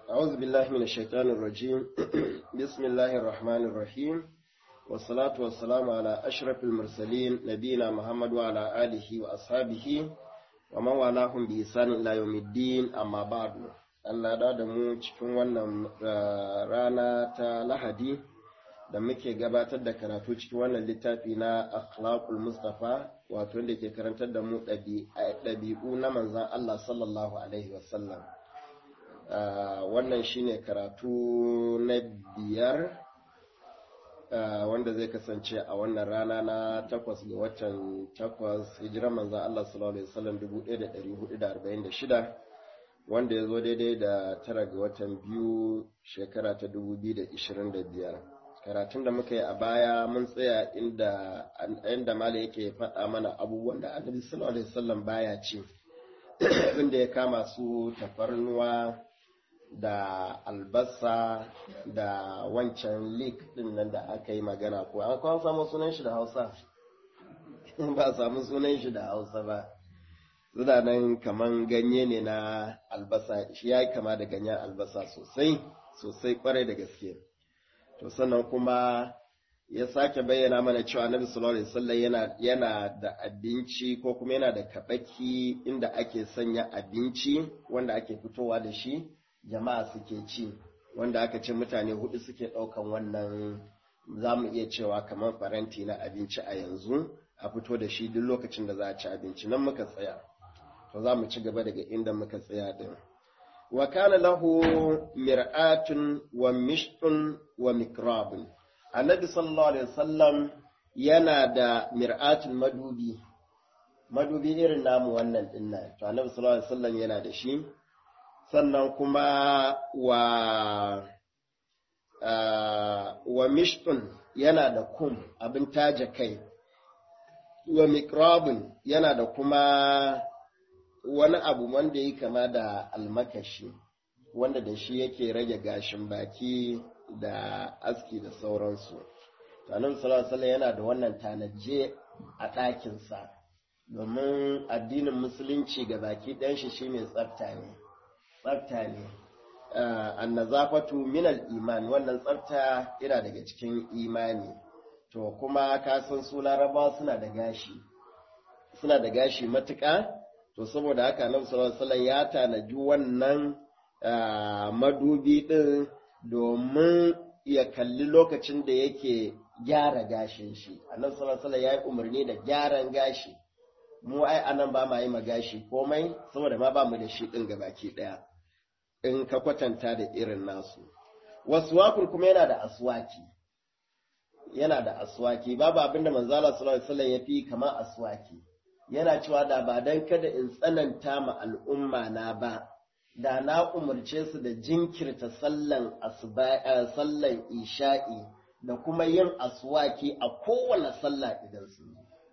أعوذ بالله من الشيطان الرجيم بسم الله الرحمن الرحيم والصلاة والسلام على أشرف المرسلين نبينا محمد وعلى آله وأصحابه ومن والاهم بإحسان إلى يوم الدين أما بعد Allah da da mu cikin wannan rana ta Lahadi da muke gabatar da karatu cikin wannan littafi na Akhlaqul Mustafa wato wanda ke karantar da mu ɗabi'u na manzan Allah sallallahu Alaihi wasallam. Wannan shine karatu na biyar wanda zai kasance a wannan rana na takwas ga watan takwas hijiran manzan Allah sallallahu Alaihi wasallam 1446 wanda ya zo daidai da tara ga watan biyu shekara ta 2025. karatun da muka yi a baya mun tsaya inda inda mala yake faɗa mana abubuwan da annabi sallallahu alaihi wasallam baya ci inda ya kama su tafarnuwa da albasa da wancan lik din nan da aka yi magana ko an kawo samu sunan shi da hausa ba samu sunan shi da hausa ba suna nan kaman ganye ne na albasa shi ya yi kama da ganyen albasa sosai sosai kwarai da gaske to sannan kuma ya sake bayyana mana cewa annabi sallallahu alaihi wasallam yana yana da abinci ko kuma yana da kabaki inda ake sanya abinci wanda ake fitowa da shi jama'a suke ci wanda aka ce mutane hudu suke daukan wannan za mu iya cewa kamar faranti na abinci a yanzu a fito da shi duk lokacin da za a ci abinci nan muka tsaya to za mu ci gaba daga inda muka tsaya din wa kana lahu mir'atun wa mishtun wa mikrabun annabi sallallahu alaihi wasallam yana da mir'atun madubi madubi irin namu wannan dinnan to annabi sallallahu alaihi wasallam yana da shi sannan kuma wa wa mishtun yana da kum abin taja kai wa mikrabun yana da kuma wani abu wanda ya kama da almakashi wanda da shi yake rage gashin baki da aski da sauransu. Tanin salasala yana da wannan tanaje a ɗakinsa domin addinin musulunci ga baki ɗan shi shi mai tsafta ne. Tsafta ne. Annazafatu minal iman wannan tsafta yana daga cikin imani. To kuma ka san su larabawa suna da gashi. Suna da gashi matuƙa to saboda haka nan sallallahu ya tanaji wannan madubi ɗin domin ya kalli lokacin da yake gyara gashin shi annabi sallallahu ya yi umarni da gyaran gashi mu ai anan ba ma yi ma gashi komai saboda ma ba mu da shi ɗin gabaki ɗaya in ka kwatanta da irin nasu waswakul kuma yana da aswaki yana da aswaki babu abinda manzala sallallahu alaihi wasallam ya fi kamar aswaki yana cewa da ba don kada in tsananta ma al'umma na ba, da na umarce su da jinkirta sallan sallan isha'i da kuma yin aswaki a kowane sallah idan su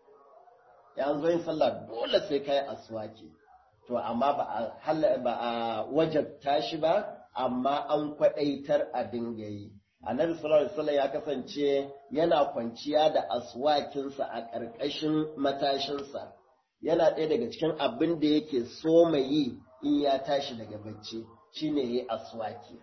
ya zo yin sallah dole sai kai aswaki to amma ba a ba a wajabta shi ba amma an kwaɗaitar a dinga yi annabi sallallahu alaihi wasallam ya kasance yana kwanciya da aswakinsa a ƙarƙashin matashinsa yana ɗaya daga cikin abin da yake so mai yi in ya tashi daga bacci shine yi aswaki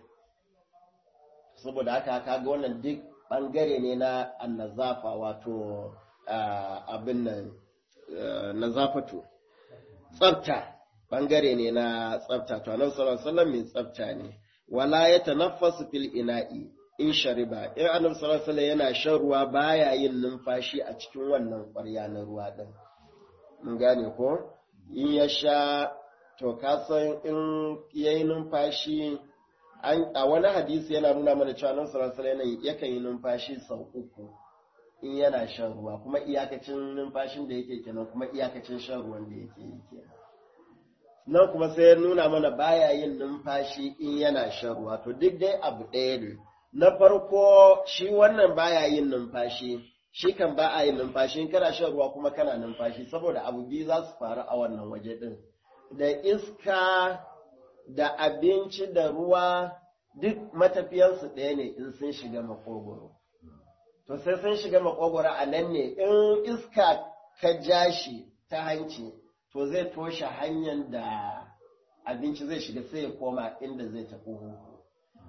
saboda haka kaga wannan duk ɓangare ne na annazafa wato abin nan nazafatu tsafta ɓangare ne na tsafta to annabi sallallahu alaihi wasallam mai tsafta ne wala ya tanaffasu fil ina'i in shariba in annabi sallallahu alaihi yana shan ruwa baya yin numfashi a cikin wannan ƙwarya na ruwa din mun gane ko in ya sha to ka san in yayi numfashi a wani hadisi yana nuna mana cewa annabi sallallahu alaihi yakan yi numfashi sau uku in yana shan ruwa kuma iyakacin numfashin da yake kenan kuma iyakacin shan ruwan da yake yi kenan nan kuma sai ya nuna mana baya yin numfashi in yana shan ruwa to duk dai abu ɗaya ne na farko shi wannan baya yin numfashi shi kan ba a yin numfashi in kana shan ruwa kuma kana numfashi saboda abu biyu za su faru a wannan waje ɗin da iska da abinci da ruwa duk matafiyansu ɗaya ne in sun shiga makogoro to sai sun shiga makogoro a nan ne in iska ka ja shi ta hanci to zai toshe hanyar da abinci zai shiga sai ya koma inda zai tafi huhu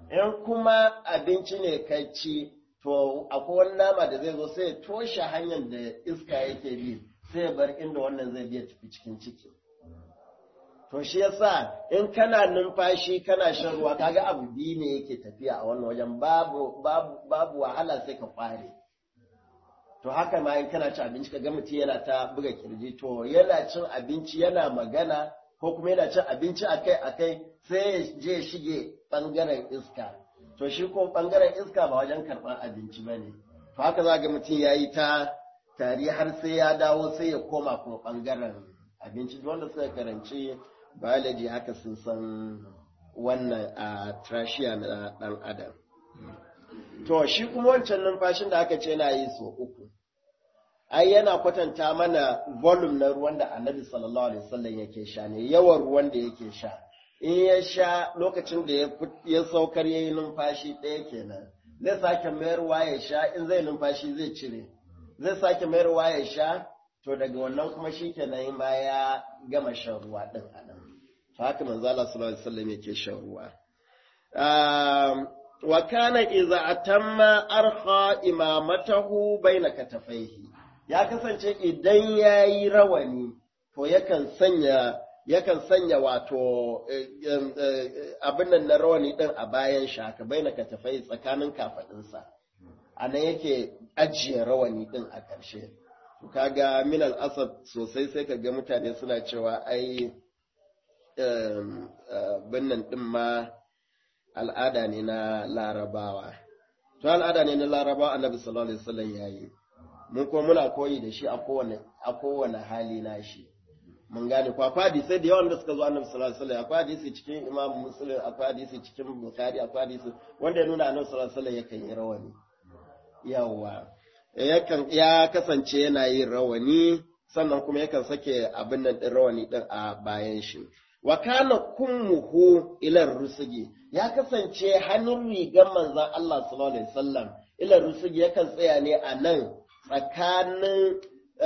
in kuma abinci ne ka ci to akwai wani nama da zai zo sai ya toshe hanyar da iska yake bi sai ya bar inda wannan zai biya tafi cikin ciki to shi yasa in kana numfashi kana shan ruwa kaga abu biyu ne yake tafiya a wannan wajen babu babu babu wahala sai ka kware to haka ma in kana cin abinci kaga mutum yana ta buga kirji to yana cin abinci yana magana ko kuma yana cin abinci akai akai sai ya je shige bangaren iska to shi ko bangaren iska ba wajen karɓar abinci ba ne to haka za ga mutum ya yi ta tari har sai ya dawo sai ya koma kuma bangaren abinci wanda suka karanci biology haka sun san wannan a trachea na ɗan adam to shi kuma wancan numfashin da aka ce na yi so uku ai yana kwatanta mana volume na ruwan da annabi sallallahu alaihi wasallam yake sha ne yawan ruwan da yake sha in ya sha lokacin da ya saukar ya yi numfashi ɗaya kenan zai sake mayarwa ya sha in zai numfashi zai cire zai sake mayarwa ya sha to daga wannan kuma shi kenan ma ya gama shan ruwa ɗin a nan haka manzo Allah sallallahu alaihi wasallam yake shan ruwa wa kana idza atamma arkha imamatahu baina katafaihi ya kasance idan yayi rawani to yakan sanya yakan sanya wato abin nan na rawani din a bayan shi haka baina katafai tsakanin kafadinsa a nan yake ajiye rawani din a ƙarshe to kaga min asad sosai sai kaga mutane suna cewa ai binnan din ma al'ada ne na larabawa to al'ada ne na larabawa annabi sallallahu alaihi wasallam yayi mun kuma muna koyi da shi a kowane a kowane hali na shi mun gane ko akwai hadisai da yawan da suka zo annabi sallallahu alaihi wasallam akwai hadisi cikin imam muslim akwai hadisi cikin bukhari akwai hadisi wanda ya nuna annabi sallallahu alaihi wasallam yakan yi rawani yawa yakan ya kasance yana yin rawani sannan kuma yakan sake abin nan din rawani din a bayan shi wa kana kummuhu ila rusugi ya kasance hannun rigar manzon Allah sallallahu alaihi wasallam ila rusugi yakan tsaya ne a nan tsakanin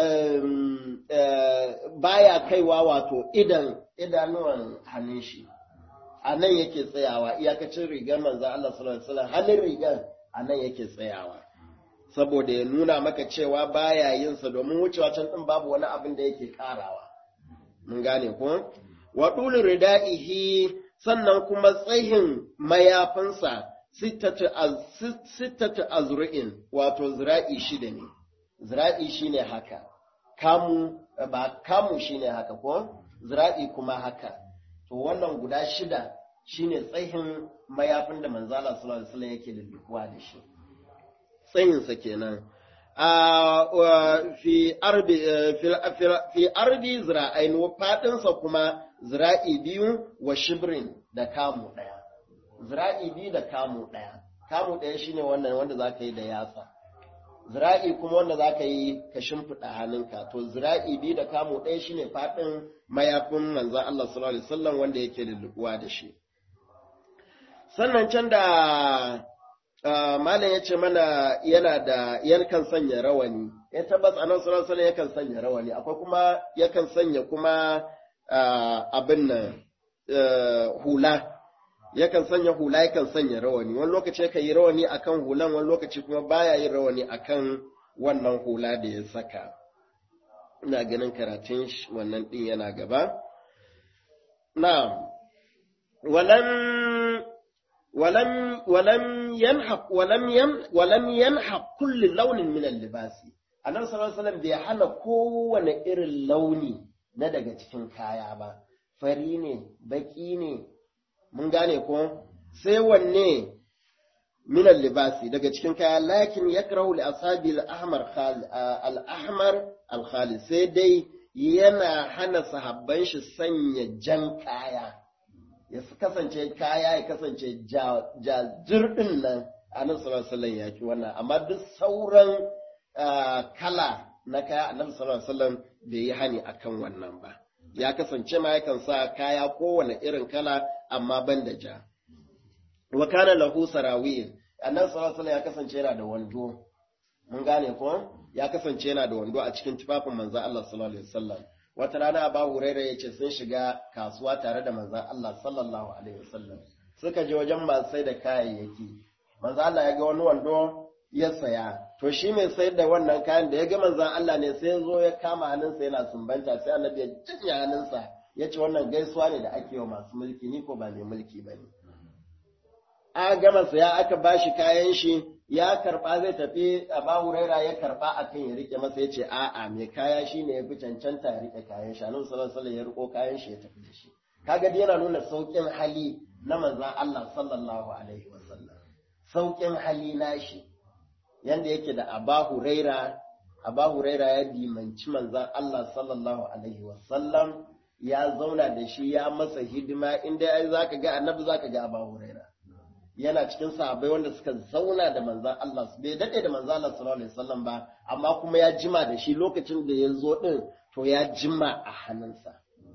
baya kaiwa wato idan idanuwan hannun shi a nan yake tsayawa iyakacin rigar manzan Allah sallallahu alaihi wasallam hannun rigar a nan yake tsayawa saboda ya nuna maka cewa baya yin sa domin wucewa can din babu wani abin da yake karawa mun gane ko wa dulu ridaihi sannan kuma tsayin mayafinsa sittatu azru'in wato zira'i shida ne zira'i shine haka kamu ba kamu shine haka ko zira'i kuma haka to wannan guda shida shine tsayin mayafin da manzala sallallahu alaihi wasallam yake lullukuwa da shi tsayin sa kenan fi ardi fi ardi zira'ain wa fadin sa kuma zira'i biyu wa shibrin da kamu daya zira'i biyu da kamu daya kamu daya shine wannan wanda zaka yi da yatsa zira'i kuma wanda za ka yi ka shimfiɗa hannunka to zira'i biyu da kamo ɗaya shine faɗin mayafin manzan Allah sallallahu alaihi wasallam wanda yake lulluɓuwa da shi sannan can da malam ya ce mana yana da yakan sanya rawani ya tabbas a nan sallallahu alaihi yakan sanya rawani akwai kuma yakan sanya kuma abin nan hula yakan sanya hula yakan sanya rawani wani lokaci yakan yi rawani akan hulan wani lokaci kuma baya yin rawani akan wannan hula da ya saka ina ganin karatun wannan din yana gaba na walam walam walam yanhaq walam yan walam yanhaq kulli launin min al-libasi annabi sallallahu alaihi wasallam bai hana kowane irin launi na daga cikin kaya ba fari ne baki ne mun gane ko sai wanne minan libasi daga cikin kaya lakin ya karahu li asabi al-ahmar al-ahmar al sai dai yana hana sahabban shi sanya jan kaya ya kasance kaya ya kasance jajir nan annabi sallallahu alaihi ya ki wannan amma duk sauran kala na kaya annabi sallallahu alaihi wasallam bai yi hani akan wannan ba ya kasance ma yakan sa kaya kowane irin kala amma ban da ja. Wa kana lahu sarawil, annan sallallahu ya kasance yana da wando. Mun gane ko? Ya kasance yana da wando a cikin tufafin manzon Allah sallallahu alaihi wasallam. Wata rana Abu Hurairah ya ce sun shiga kasuwa tare da manzon Allah sallallahu alaihi wasallam. suka je wajen masu sai da kayayyaki manzo Allah ya ga wani wando ya saya to shi mai sayar da wannan kayan da ya ga manzon Allah ne sai ya zo ya kama hannunsa yana sumbanta sai annabi ya jinya hannunsa ya ce wannan gaisuwa ne da ake wa masu mulki ni ko ba mai mulki ba ne a gama saya aka bashi kayan shi ya karba zai tafi a bahuraira ya karba akan ya rike masa ya ce a'a mai kaya shi ne ya fi cancanta ya rike kayan shi annabi sallallahu alaihi ya riko kayan shi ya tafi da shi kaga yana nuna saukin hali na manzon Allah sallallahu alaihi wasallam saukin hali nashi yanda yake da Aba Huraira Aba Huraira ya dimanci manzon Allah sallallahu alaihi wasallam ya zauna da shi ya masa hidima inda ai zaka ga annabi zaka ga Aba Huraira yana cikin sahabbai wanda suka zauna da manzon Allah bai dade da manzon Allah sallallahu alaihi wasallam ba amma kuma ya jima da shi lokacin da ya zo din to ya jima a hannunsa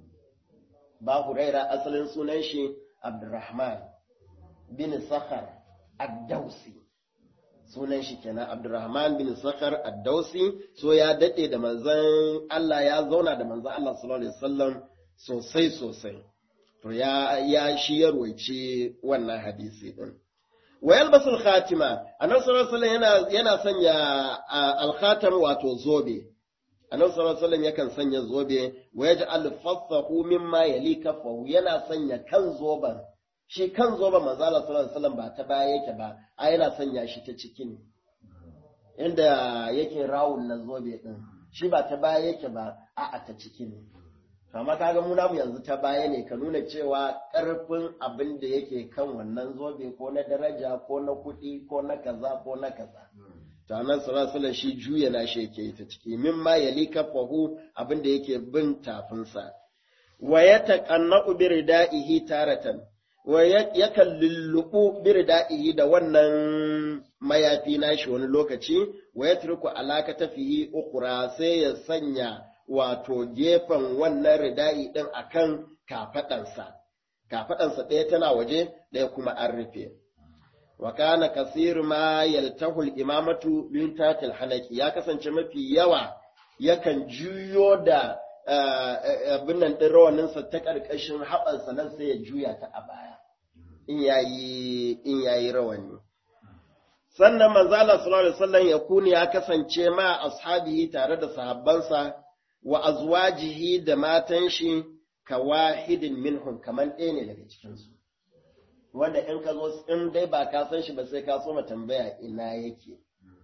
ba Huraira asalin sunan shi Abdurrahman bin Sakhar Ad-Dausi sunan shi kenan Abdurrahman bin Sakhar Ad-Dausi so ya dade da manzon Allah ya zauna da manzon Allah sallallahu alaihi wasallam sosai sosai to ya ya shi ya ruwaice wannan hadisi din wa yalbasul khatima annabi sallallahu alaihi wasallam yana yana sanya al-khatam wato zobe annabi sallallahu alaihi wasallam yakan sanya zobe wa yaj'al fassahu mimma yali kafahu yana sanya kan zoban shi kan zoban manzo Allah sallallahu alaihi wasallam ba ta baya yake ba a yana sanya shi ta ciki ne inda yake rawun na zobe din shi ba ta baya yake ba a a ta ciki ne amma kaga mu namu yanzu ta baya ne ka nuna cewa karfin abin da yake kan wannan zobe ko na daraja ko na kuɗi ko na kaza ko na kaza to annan sallallahu shi juya na shi yake ta ciki min ma yali kafahu abin da yake bin tafinsa wa yataqannu bi ridaihi taratan wa yakan lullubu bi ridaihi da wannan mayafi nashi wani lokaci wa yatruku alaka tafihi ukura sai ya sanya wato gefen wannan rida'i din akan kafadansa kafadansa ɗaya tana waje ɗaya kuma an rufe wa kana kasir ma yaltahu al-imamatu min tatil hanaki ya kasance mafi yawa yakan juyo da abin nan din rawanin sa ta karkashin haɓansa nan sai ya juya ta a baya in yayi in yayi rawani sannan manzo Allah sallallahu alaihi wasallam ya kuni ya kasance ma ashabihi tare da sahabbansa wa azwajihi da matan shi ka wahidin minhum kaman ɗaya ne daga cikin su wanda in ka zo in dai ba ka san shi ba sai ka so ma tambaya ina yake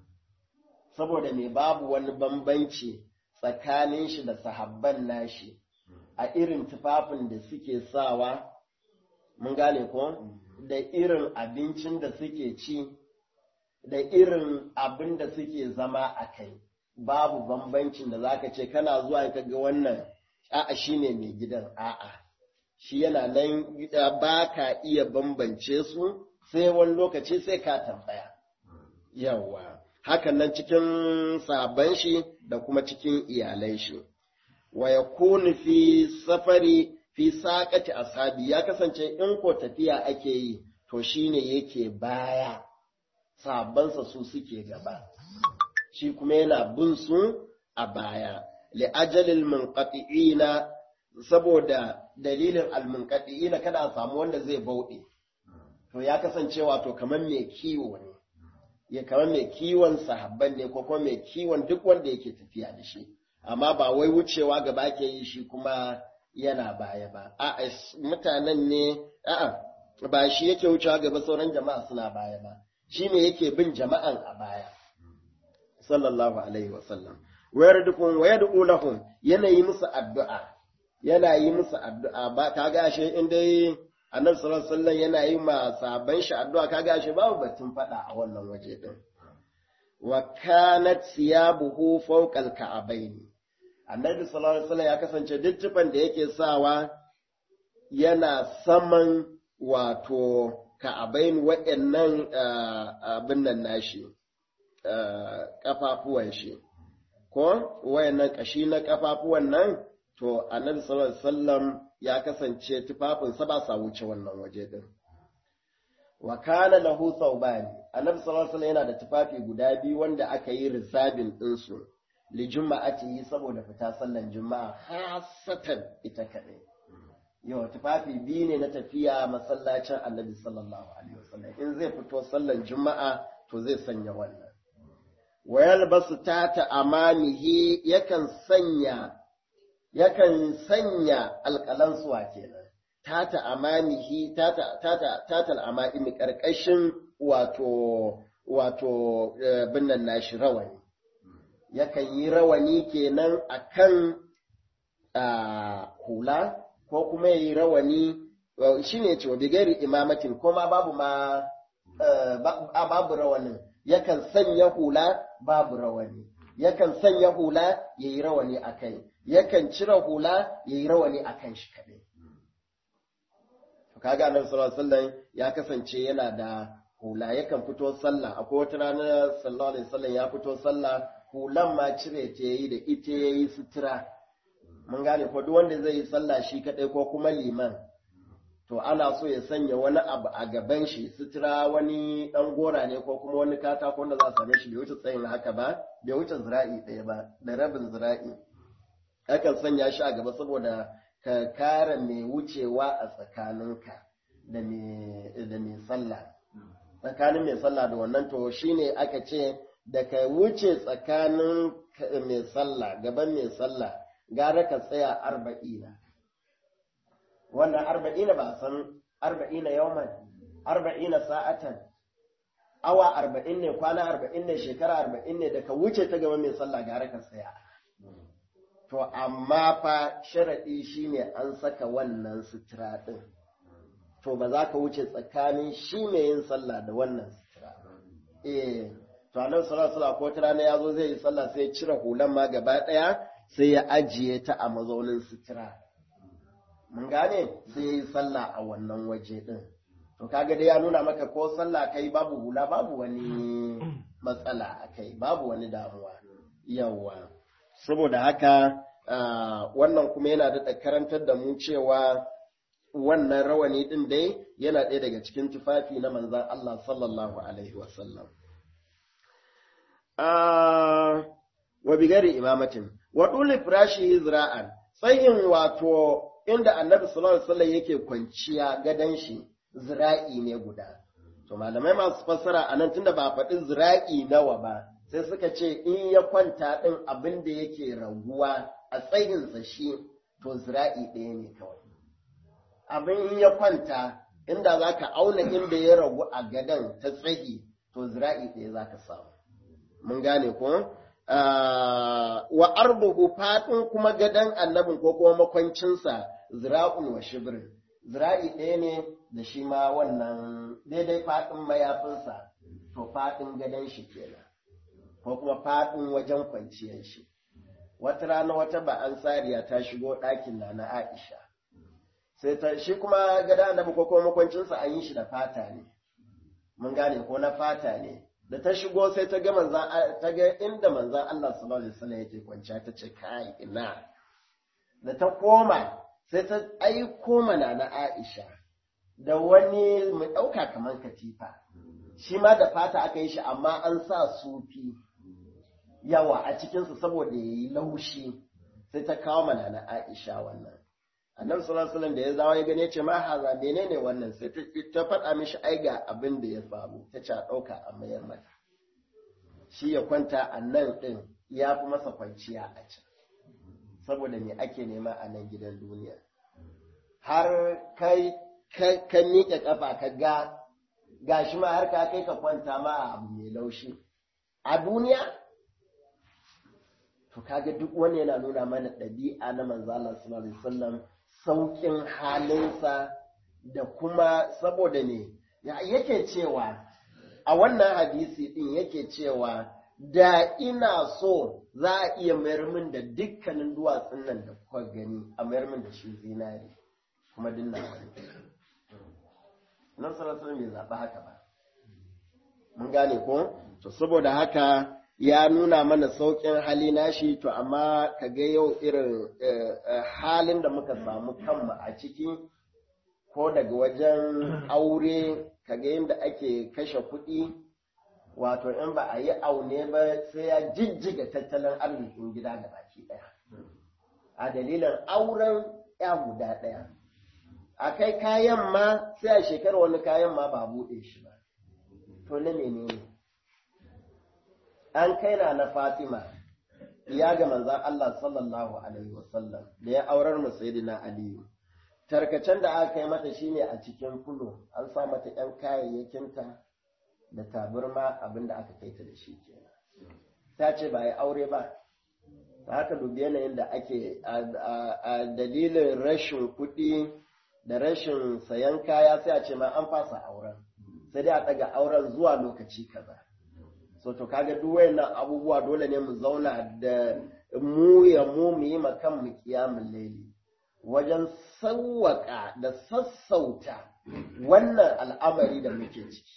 saboda me babu wani bambanci tsakanin shi da sahabban nashi a irin tufafin da suke sawa mun gane ko da irin abincin da suke ci da irin abin da suke zama a kai babu bambancin da zaka ce kana zuwa ka ga wannan a'a shine mai gidan a'a shi yana nan ba ka iya bambance su sai wani lokaci sai ka tambaya. Yawwa, hakan nan cikin sabon shi da kuma cikin iyalai shi. Wa ya fi safari fi saƙati ashabi ya kasance in ko tafiya ake yi, to shi ne yake baya, sabansa su suke gaba. Shi kuma yana bin su a baya. Li'ajalil munqati'ina saboda dalilin almunkaɗi na kada a samu wanda zai bauɗe to ya kasance wato kamar mai kiwo ne ya kamar mai kiwon sahabban ne ko kuma mai kiwon duk wanda yake tafiya da shi amma ba wai wucewa gaba ke yi shi kuma yana baya ba a'a mutanen ne a'a ba shi yake wucewa gaba sauran jama'a suna baya ba shi ne yake bin jama'an a baya sallallahu alaihi wasallam wayar dukun wayar lahum yana yi musu addu'a yana yi musu addu'a ba ka gashe in dai annabi sallallahu alaihi wasallam yana yi ma sahabban shi addu'a ka gashe babu batun fada a wannan waje din wa kanat siyabuhu fawqa al-ka'bayn annabi sallallahu alaihi wasallam ya kasance duk tufan da yake sawa yana saman wato ka'abain waɗannan abin nan nashi kafafuwan shi ko wayannan kashi na kafafuwan nan to annabi sallallahu alaihi wasallam ya kasance tufafinsa ba sa wuce wannan waje din wa kana lahu thawban annabi sallallahu alaihi wasallam yana da tufafi guda biyu wanda aka yi rizabin din su li juma'atihi saboda fita sallan juma'a hasatan ita kadai yau tufafi biyu ne na tafiya masallacin annabi sallallahu alaihi wasallam in zai fito sallan juma'a to zai sanya wannan wa yalbasu tata amamihi yakan sanya yakan sanya alƙalan suwa kenan tata amamihi tata tata tata al'amami karkashin wato wato binnan nashi rawani yakan yi rawani kenan akan hula ko kuma yi rawani shi ne cewa bigari imamatin ko ma babu ma babu rawanin yakan sanya hula babu rawani yakan sanya hula ya yi rawani a kai yakan cire hula ya yi rawani a kan shi kaɗai kaga annabi sallallahu alaihi wasallam ya kasance yana da hula yakan fito sallah akwai wata rana sallallahu alaihi wasallam ya fito sallah hulan ma cire ta yayi da ita yayi sutura mun gane ko duk wanda zai yi sallah shi kadai ko kuma liman to ana so ya sanya wani abu a gaban shi sutura wani dan gora ne ko kuma wani katako wanda za a same shi bai wuce tsayin haka ba bai wuce zira'i ɗaya ba da rabin zira'i akan sanya shi a gaba saboda ka kare mai wucewa a tsakaninka da mai sallah tsakanin mai sallah da wannan to shine aka ce da ka wuce tsakanin mai sallah gaban mai sallah gara ka tsaya arba'ina wannan arba'ina ba san arba'ina yawman arba'ina sa'atan awa arba'in ne kwana arba'in ne shekara arba'in ne da ka wuce ta gaban mai sallah gara ka tsaya to amma fa sharaɗi shine an saka wannan sutura ɗin to ba za ka wuce tsakanin shi mai yin sallah da wannan sutura eh to annabi sallallahu alaihi ko ta rana yazo zai yi sallah sai ya cire hulan ma gaba ɗaya sai ya ajiye ta a mazaunin sutura mun gane sai ya yi sallah a wannan waje ɗin to kaga dai ya nuna maka ko sallah kai babu hula babu wani matsala a kai babu wani damuwa yawwa saboda haka wannan kuma yana da karantar da mu cewa wannan rawani ɗin dai yana ɗaya daga cikin tufafi na manzan Allah sallallahu Alaihi wasallam. Wa bigari imamatin, wa ɗule firashi zira'an, tsayin wato inda annabi sallallahu Alaihi wasallam yake kwanciya gadon shi zira'i ne guda. To malamai masu fassara a nan tunda ba faɗi zira'i nawa ba, sai suka ce in ya kwanta ɗin abin da yake raguwa a tsayinsa shi to zira'i ɗaya ne kawai. Abin ya kwanta inda za ka auna inda ya ragu a gadon ta tsayi to zira'i ɗaya za ka samu. Mun gane ko? Wa arbuhu faɗin kuma gadon annabin ko kuma makwancinsa zira'un wa shibirin. Zira'i ɗaya ne da shi ma wannan daidai faɗin mayafinsa to faɗin gadon shi kenan. ko kuma faɗin wajen kwanciyar shi. Wata rana wata ba an sariya ta shigo ɗakin na na Aisha. Sai ta shi kuma gada na ko kuma makwancinsa an yi shi da fata ne. Mun gane ko na fata ne. Da ta shigo sai ta ga manzan ta ga inda manzan Allah sallallahu alaihi wasallam yake kwanciya ta ce kai ina. Da ta koma sai ta aiko mana na Aisha da wani mu ɗauka kamar katifa. Shi ma da fata aka yi shi amma an sa sufi. yawa a cikinsu saboda ya yi laushi sai ta kawo mana na Aisha wannan. Annabi sallallahu alaihi da ya zawo ya gane ce ma haza menene wannan sai ta faɗa mishi ai ga abin da ya faru ta ce a ɗauka a mayar mata. Shi ya kwanta a nan ɗin ya fi masa kwanciya a can. Saboda me ake nema a nan gidan duniya. Har kai ka miƙe ƙafa ka ga gashi ma har ka kai ka kwanta ma a abu mai laushi. A duniya to kaga duk wani yana nuna mana ɗabi'a na manzo Allah sallallahu alaihi wasallam saukin halinsa da kuma saboda ne yake cewa a wannan hadisi din yake cewa da ina so za a iya mayar min da dukkanin duwatsun nan da kuka gani a mayar min da shi zinari kuma dinna wani nan sallallahu alaihi bai zaɓi haka ba mun gane ko to saboda haka ya nuna mana sauƙin hali nashi to amma ka ga yau irin halin da muka samu kanmu a ciki ko daga wajen aure ka ga yadda ake kashe kuɗi wato in ba a yi aune ba sai ya jijjiga tattalin arzikin gida da baki ɗaya a dalilin auren ya guda ɗaya a kai kayan ma sai a shekara wani kayan ma ba buɗe shi ba to na menene an kai na na fatima ya ga manzan Allah sallallahu alaihi wasallam da ya aurar mu sayyidina aliyu tarkacen da aka kai mata shine a cikin fulo an sa mata yan kayayyakinta da taburma abinda aka kai ta da shi kenan ta ce ba ya aure ba ta haka dubi yanayin da ake a dalilin rashin kuɗi da rashin sayan kaya sai a ce ma an fasa auren sai dai a ɗaga auren zuwa lokaci kaza so to kaga duk wayannan abubuwa dole ne mu zauna da mu ya mu mu yi ma kan mu kiyamul laili wajen sawwaka da sassauta wannan al'amari da muke ciki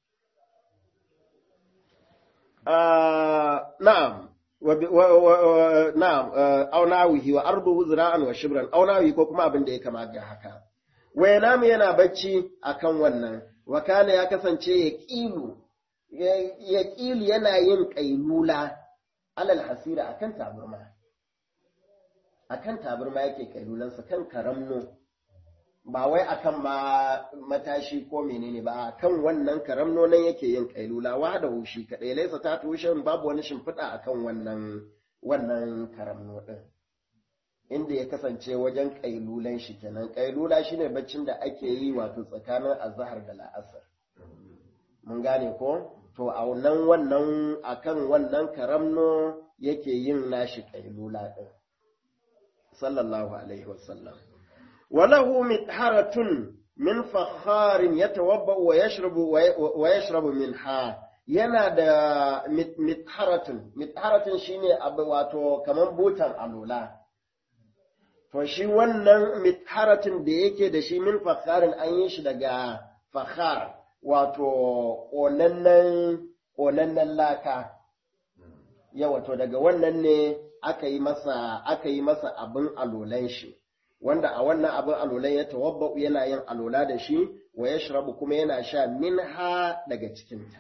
na'am na'am aw nawihi wa arduhu zira'an wa shibran aw nawihi ko kuma abin da ya kama ga haka waya namu yana bacci akan wannan wa kana ya kasance ya kilu ya kilu yana yin kailula alal hasira akan taburma akan taburma yake kailulansa kan karamno ba wai akan ma matashi ko menene ba kan wannan karamno nan yake yin kailula wa da hushi kadai laisa ta tushen babu wani shimfiɗa akan wannan wannan karamno din inda ya kasance wajen kailulan shi kenan kailula shine baccin da ake yi wato tsakanin azhar da la'asar mun gane ko to a nan wannan akan wannan karamno yake yin nashi kailula din sallallahu alaihi wasallam وله مطهرة من فخار يتوضأ ويشرب ويشرب منها yana da mitharatun mitharatun shine abu wato kaman butan alula to shi wannan mitharatun da yake da shi min fakharin an yi shi daga fakhar wato ƙonannen ƙonannen laka yawa to daga wannan ne aka yi masa aka yi masa abin alulan shi wanda a wannan abin alolan ya tawabba yana yin alola da shi wa ya shirabu kuma yana sha minha daga cikinta.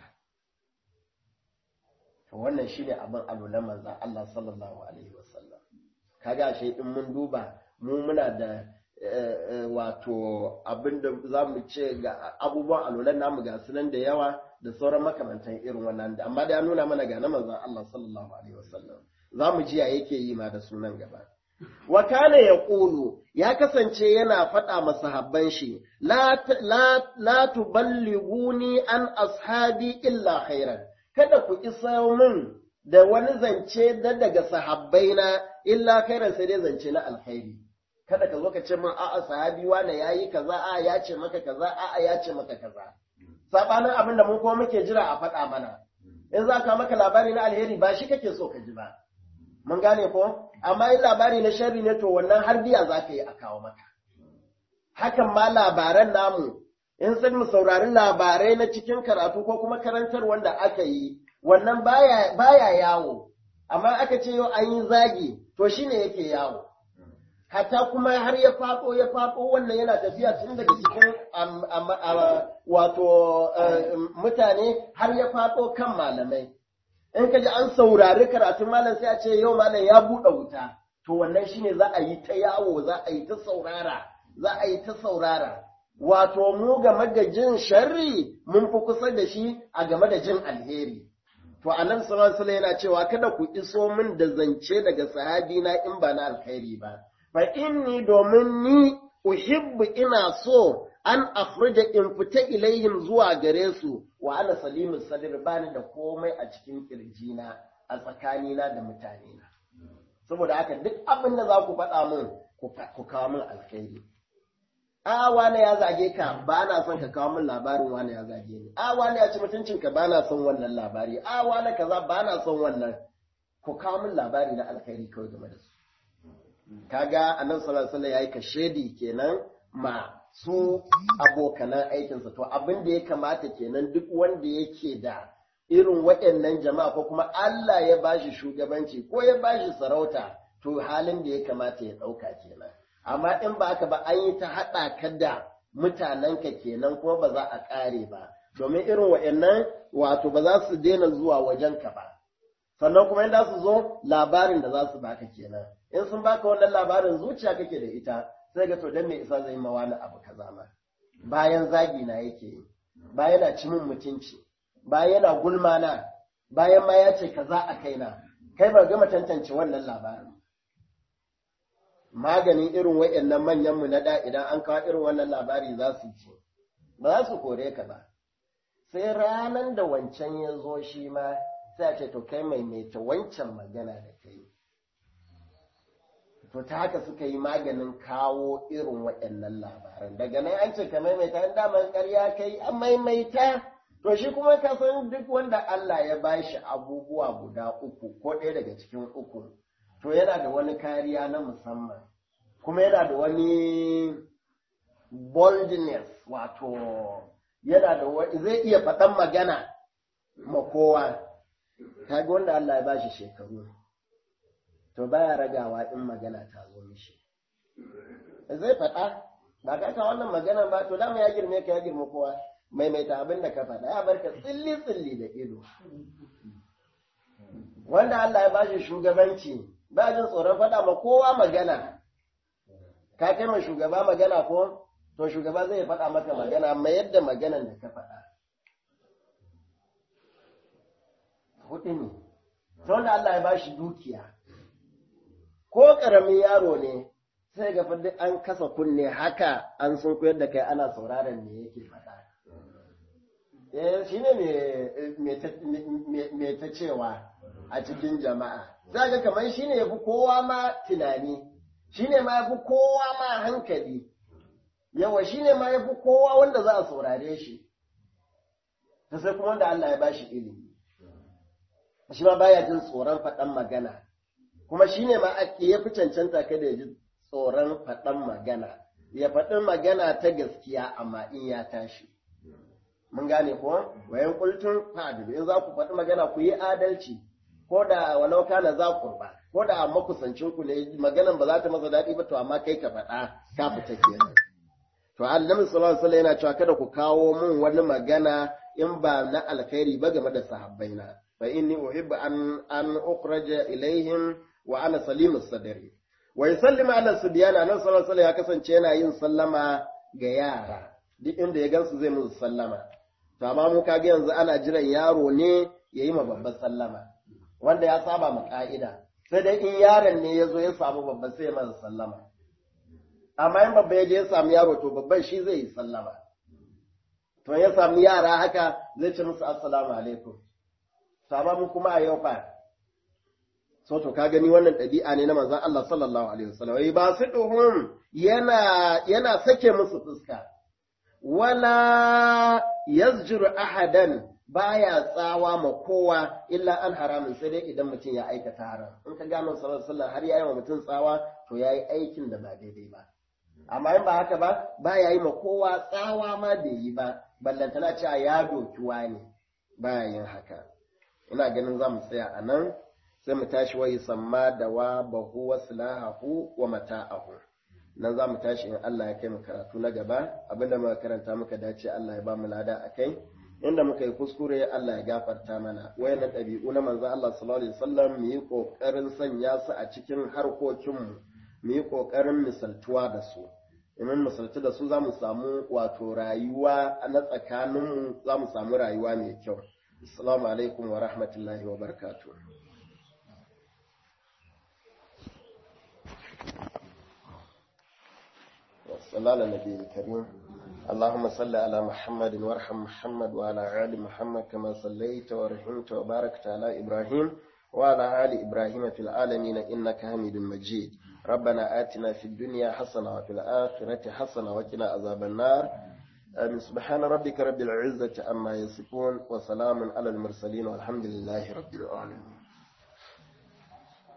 To wannan shi ne abin alolan manza Allah sallallahu Alaihi wasallam. Kaga shi in mun duba mu muna da wato abin da za mu ce ga abubuwan alolan namu ga sunan da yawa da sauran makamantan irin wannan da amma da ya nuna mana ga na manzan Allah sallallahu Alaihi wasallam. Za mu ji ya yake yi ma da sunan gaba. wa kana ya ƙulu ya kasance yana faɗa masahabban shi, La tuballiguni an ashabi illa khairan, kada ku isa min da wani zance da daga sahabbaina illa khairan sai dai zance na alkhairi. Kada ka zo ka ce min a'a sahabi wane ya yi kaza, a'a ya ce maka kaza, a'a ya ce maka kaza. Saɓanin abin da mun kuma muke jira a faɗa mana. In za ka maka labari na alheri ba shi kake so ka ji ba. Mun gane ko? amma in labari na sharri ne to wannan har biya za ka yi a kawo maka. Hakan ma labaran namu, in san mu saurari labarai na cikin karatu ko kuma karantar wanda aka yi, wannan baya, baya yawo, amma aka ce yau an yi zagi, to shi ne yake yawo. Hatta kuma har ya faɗo ya faɗo wannan yana tafiya tun daga cikin wato mutane har ya faɗo kan malamai. in ka ji an saurari karatun malam sai a ce yau malam ya buɗe wuta to wannan shine za a yi ta yawo za a yi ta saurara za a yi ta saurara wato mu game da jin sharri mun fi kusa da shi a game da jin alheri to annabi sallallahu alaihi yana cewa kada ku iso min da zance daga sahabi na in ba na alheri ba fa inni domin ni uhibbu ina so an afrija in fita ilaihim zuwa gare su wa ana salimin sadir bani da komai a cikin kirjina a tsakanina da mutanena saboda haka duk abin da za ku faɗa min ku kawo min alkhairi a wane ya zage ka ba na son ka kawo min labarin wane ya zage ni a wane ya ci mutuncinka ba na son wannan labari a wane kaza ba na son wannan ku kawo min labari na alkhairi kawai game da su kaga annabi sallallahu alaihi wasallam yayi kashedi kenan ma su abokanan aikinsa to abin da ya kamata kenan duk wanda yake da irin waɗannan jama'a ko kuma Allah ya bashi shugabanci ko ya bashi sarauta to halin da ya kamata ya ɗauka kenan amma in ba haka ba an yi ta haɗa ka da mutanenka kenan kuma ba za a ƙare ba domin irin waɗannan wato ba za su daina zuwa wajenka ba sannan kuma in su zo labarin da za su baka kenan in sun baka wannan labarin zuciya kake da ita sai ga to dan me isa zai mawa na abu kaza ma bayan zagi na yake yi bayan yana cimin mutunci bayan yana gulma na bayan ma ya ce kaza a kaina kai ba gama tantance wannan labarin maganin irin waɗannan manyan mu na da idan an kawo irin wannan labari za su ce ba za su kore ka ba sai ranan da wancan ya zo shi ma sai a ce to kai maimaita wancan magana da kai to ta haka suka yi maganin kawo irin waɗannan labaran daga nan an ce ka maimaita an daman ƙarya kai an maimaita to shi kuma ka san duk wanda Allah ya bashi abubuwa guda uku ko ɗaya daga cikin uku to yana da wani kariya na musamman kuma yana da wani boldness wato yana da wani zai iya faɗan magana ma kowa kaga wanda Allah ya bashi shekaru to baya ragawa in magana ta zo mishi zai faɗa ba ka ka wannan magana ba to dama ya girme ka ya girme kowa maimaita abin da ka faɗa ya barka tsilli tsilli da ido wanda Allah ya bashi shugabanci ba jin tsoron faɗa ma kowa magana ka kai ma shugaba magana ko to shugaba zai faɗa maka magana mai yadda maganan da ka faɗa hudu ne ta wanda Allah ya bashi dukiya ko ƙaramin yaro ne sai ga duk an kasa kunne haka an sun koyar da kai ana sauraron me yake faɗa eh shi ne me ta cewa a cikin jama'a za ga kamar shi ne ya fi kowa ma tunani shi ne ma ya fi kowa ma hankali yawa shi ne ma ya fi kowa wanda za a saurare shi ta sai kuma wanda Allah ya ba shi ilimi shi ma baya jin tsoron faɗan magana kuma shi ne ma ya fi cancanta kada ya ji tsoron faɗan magana ya faɗin magana ta gaskiya amma in ya tashi mun gane ko wayan kultun fa'adilu in za ku faɗi magana ku yi adalci ko da walau kana za ku ba ko da makusancin ku ne maganan ba za ta masa daɗi ba to amma kai ka faɗa ka fita kenan to annabi sallallahu alaihi wasallam yana cewa kada ku kawo min wani magana in ba na alkhairi ba game da sahabbaina fa inni uhibbu an an ukhraja ilaihim wa ana salimus sadri wa yusallimu ala subyana annabi sallallahu alaihi wasallam ya kasance yana yin sallama ga yara duk inda ya gansu zai musu sallama to amma mu kage yanzu ana jiran yaro ne yayi ma babban sallama wanda ya saba ma ka'ida sai dai in yaron ne ya zo ya samu babban sai ya masa sallama amma in babba ya je ya samu yaro to babban shi zai yi sallama to ya samu yara haka zai ce musu assalamu alaikum to amma mu kuma a yau fa so to ka gani wannan ɗabi'a ne na manzon Allah sallallahu alaihi wasallam wai ba su duhum yana yana sake musu fuska wala yazjuru ahadan baya tsawa ma kowa illa an haramin sai dai idan mutum ya aikata haram in ka gano sallallahu alaihi wasallam har yayi wa mutum tsawa to yayi aikin da ba daidai ba amma in ba haka ba baya yi ma kowa tsawa ma bai yi ba ballantana cewa ya doki wani baya yin haka ina ganin za mu tsaya a nan sai mu tashi wa samma da wa bahu wa silahahu wa mata'ahu nan za mu tashi in Allah ya kai mu karatu na gaba abinda muka karanta muka dace Allah ya ba mu lada a kai inda muka yi kuskure Allah ya gafarta mana wayannan ɗabi'u na manzo Allah sallallahu alaihi wasallam mu yi kokarin sanya su a cikin harkokinmu mu yi kokarin misaltuwa da su idan misaltu da su za mu samu wato rayuwa na tsakaninmu za mu samu rayuwa mai kyau assalamu alaikum wa rahmatullahi wa barakatuh صلى على النبي الكريم اللهم صل على محمد وارحم محمد وعلى آل محمد كما صليت ورحمت وباركت على إبراهيم وعلى آل إبراهيم في العالمين إنك حميد مجيد ربنا آتنا في الدنيا حسنة وفي الآخرة حسنة وقنا عذاب النار آمين سبحان ربك رب العزة عما يصفون وسلام على المرسلين والحمد لله رب العالمين